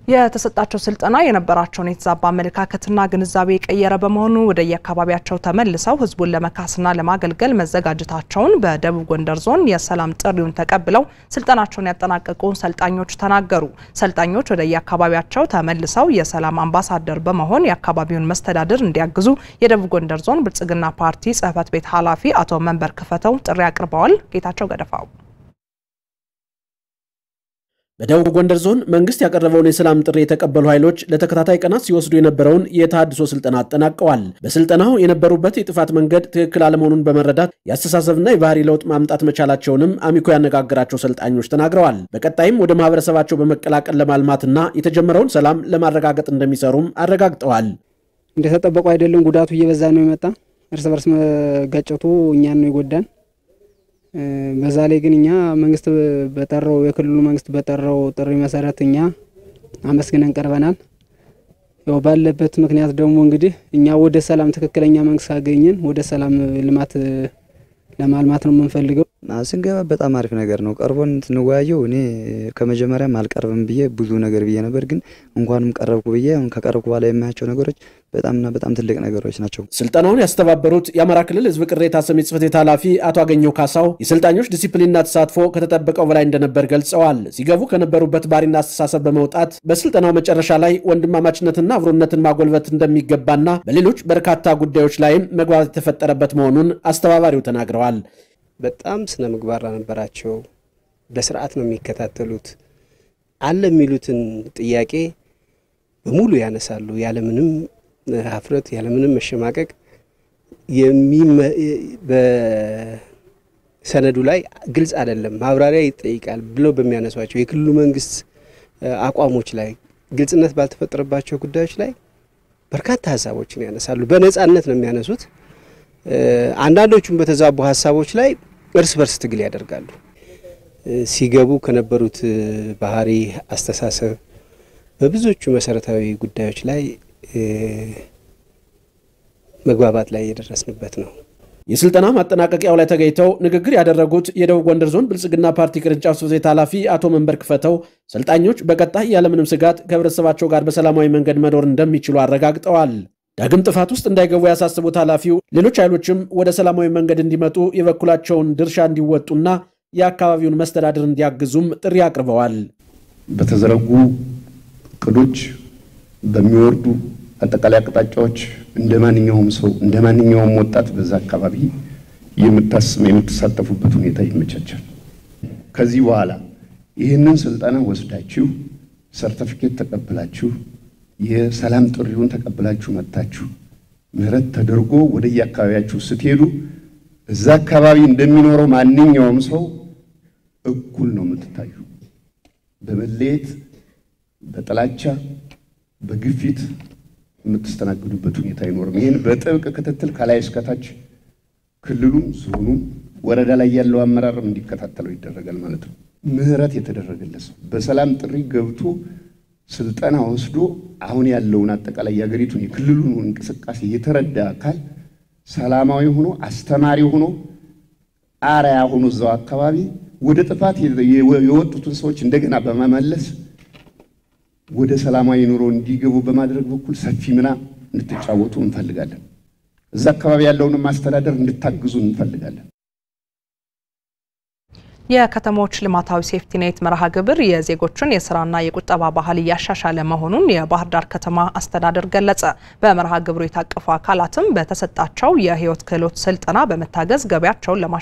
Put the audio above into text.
የተሰጣቸው ስልጠና የነበራቸውን የተዛባ አመለካከትና ግንዛቤ የቀየረ በመሆኑ ወደ የአካባቢያቸው ተመልሰው ህዝቡን ለመካስና ለማገልገል መዘጋጀታቸውን በደቡብ ጎንደር ዞን የሰላም ጥሪውን ተቀብለው ስልጠናቸውን ያጠናቀቁ ሰልጣኞች ተናገሩ። ሰልጣኞች ወደ የአካባቢያቸው ተመልሰው የሰላም አምባሳደር በመሆን የአካባቢውን መስተዳድር እንዲያግዙ የደቡብ ጎንደር ዞን ብልጽግና ፓርቲ ጽህፈት ቤት ኃላፊ አቶ መንበር ክፈተው ጥሪ አቅርበዋል። ጌታቸው ገደፋው በደቡብ ጎንደር ዞን መንግስት ያቀረበውን የሰላም ጥሪ የተቀበሉ ኃይሎች ለተከታታይ ቀናት ሲወስዱ የነበረውን የተሃድሶ ስልጠና አጠናቀዋል። በስልጠናው የነበሩበት የጥፋት መንገድ ትክክል አለመሆኑን በመረዳት የአስተሳሰብና የባህሪ ለውጥ ማምጣት መቻላቸውንም አሚኮ ያነጋገራቸው ሰልጣኞች ተናግረዋል። በቀጣይም ወደ ማህበረሰባቸው በመቀላቀል ለማልማትና የተጀመረው ሰላም ለማረጋገጥ እንደሚሰሩም አረጋግጠዋል። እንደተጠበቁ አይደለም፣ ጉዳቱ እየበዛ ነው የመጣ እርስ በርስ መጋጨቱ እኛን ነው የጎዳን። በዛ ላይ ግን እኛ መንግስት በጠራው የክልሉ መንግስት በጠራው ጥሪ መሰረት እኛ አመስግነን ቀርበናል። ያው ባለበት ምክንያት ደግሞ እንግዲህ እኛ ወደ ሰላም ትክክለኛ መንግስት ካገኘን ወደ ሰላም ልማት ለማልማት ነው የምንፈልገው። ስንገባ በጣም አሪፍ ነገር ነው። ቀርቦን ስንወያየው እኔ ከመጀመሪያም አልቀርብም ብዬ ብዙ ነገር ብዬ ነበር፣ ግን እንኳንም ቀረብኩ ብዬ አሁን ከቀረብኩ በኋላ የማያቸው ነገሮች በጣምና በጣም ትልቅ ነገሮች ናቸው። ስልጠናውን ያስተባበሩት የአማራ ክልል ህዝብ ቅሬታ ሰሚ ጽሕፈት ቤት ኃላፊ አቶ አገኘው ካሳው የሰልጣኞች ዲሲፕሊንና ተሳትፎ ከተጠበቀው በላይ እንደነበር ገልጸዋል። ሲገቡ ከነበሩበት ባህሪና አስተሳሰብ በመውጣት በስልጠናው መጨረሻ ላይ ወንድማማችነትና አብሮነትን ማጎልበት እንደሚገባና በሌሎች በርካታ ጉዳዮች ላይም መግባባት የተፈጠረበት መሆኑን አስተባባሪው ተናግረዋል። በጣም ስነ ምግባር ነበራቸው። በስርዓት ነው የሚከታተሉት። አለ የሚሉትን ጥያቄ በሙሉ ያነሳሉ ያለምንም ሀፍረት ያለምንም መሸማቀቅ። በሰነዱ ላይ ግልጽ አይደለም ማብራሪያ ይጠይቃል ብለው በሚያነሷቸው የክልሉ መንግስት አቋሞች ላይ ግልጽነት ባልተፈጠረባቸው ጉዳዮች ላይ በርካታ ሀሳቦችን ያነሳሉ። በነጻነት ነው የሚያነሱት። አንዳንዶቹም በተዛቡ ሀሳቦች ላይ እርስ በርስ ትግል ያደርጋሉ። ሲገቡ ከነበሩት ባህሪ፣ አስተሳሰብ በብዙዎቹ መሰረታዊ ጉዳዮች ላይ መግባባት ላይ የደረስንበት ነው። የስልጠና ማጠናቀቂያው ላይ ተገኝተው ንግግር ያደረጉት የደቡብ ጎንደር ዞን ብልጽግና ፓርቲ ቅርንጫፍ ጽሕፈት ቤት ኃላፊ አቶ መንበር ክፈተው ሰልጣኞች በቀጣይ ያለምንም ስጋት ከህብረተሰባቸው ጋር በሰላማዊ መንገድ መኖር እንደሚችሉ አረጋግጠዋል። ዳግም ጥፋት ውስጥ እንዳይገቡ ያሳስቡት ኃላፊው ሌሎች ኃይሎችም ወደ ሰላማዊ መንገድ እንዲመጡ የበኩላቸውን ድርሻ እንዲወጡና የአካባቢውን መስተዳድር እንዲያግዙም ጥሪ አቅርበዋል። በተዘረጉ እቅዶች በሚወርዱ አጠቃላይ አቅጣጫዎች እንደ ማንኛውም ሰው እንደ ማንኛውም ወጣት በዛ አካባቢ የምትሳተፉበት ሁኔታ ይመቻቻል። ከዚህ በኋላ ይህንን ስልጠና ወስዳችሁ ሰርተፊኬት ተቀብላችሁ የሰላም ጥሪውን ተቀብላችሁ መጥታችሁ ምህረት ተደርጎ ወደ የአካባቢያችሁ ስትሄዱ እዛ አካባቢ እንደሚኖረው ማንኛውም ሰው እኩል ነው የምትታዩ። በመለየት በጥላቻ በግፊት የምትስተናግዱበት ሁኔታ አይኖርም። ይህን በጥብቅ ክትትል ከላይ እስከታች ክልሉም ዞኑም ወረዳ ላይ ያለው አመራርም እንዲከታተለው ይደረጋል ማለት ነው። ምህረት የተደረገለት ሰው በሰላም ጥሪ ገብቶ ስልጠና ወስዶ አሁን ያለውን አጠቃላይ የሀገሪቱን የክልሉን እንቅስቃሴ የተረዳ አካል ሰላማዊ ሆኖ አስተማሪ ሆኖ አርአያ ሆኖ እዛው አካባቢ ወደ ጥፋት የወጡትን ሰዎች እንደገና በመመለስ ወደ ሰላማዊ ኑሮ እንዲገቡ በማድረግ በኩል ሰፊ ሚና እንድትጫወቱ እንፈልጋለን። እዛ አካባቢ ያለውንም ማስተዳደር እንድታግዙ እንፈልጋለን። የከተሞች ልማታዊ ሴፍቲኔት መርሃ ግብር የዜጎችን የስራና የቁጠባ ባህል እያሻሻለ መሆኑን የባህር ዳር ከተማ አስተዳደር ገለጸ። በመርሃ ግብሩ የታቀፉ አካላትም በተሰጣቸው የህይወት ክህሎት ስልጠና በመታገዝ ገበያቸውን ለማ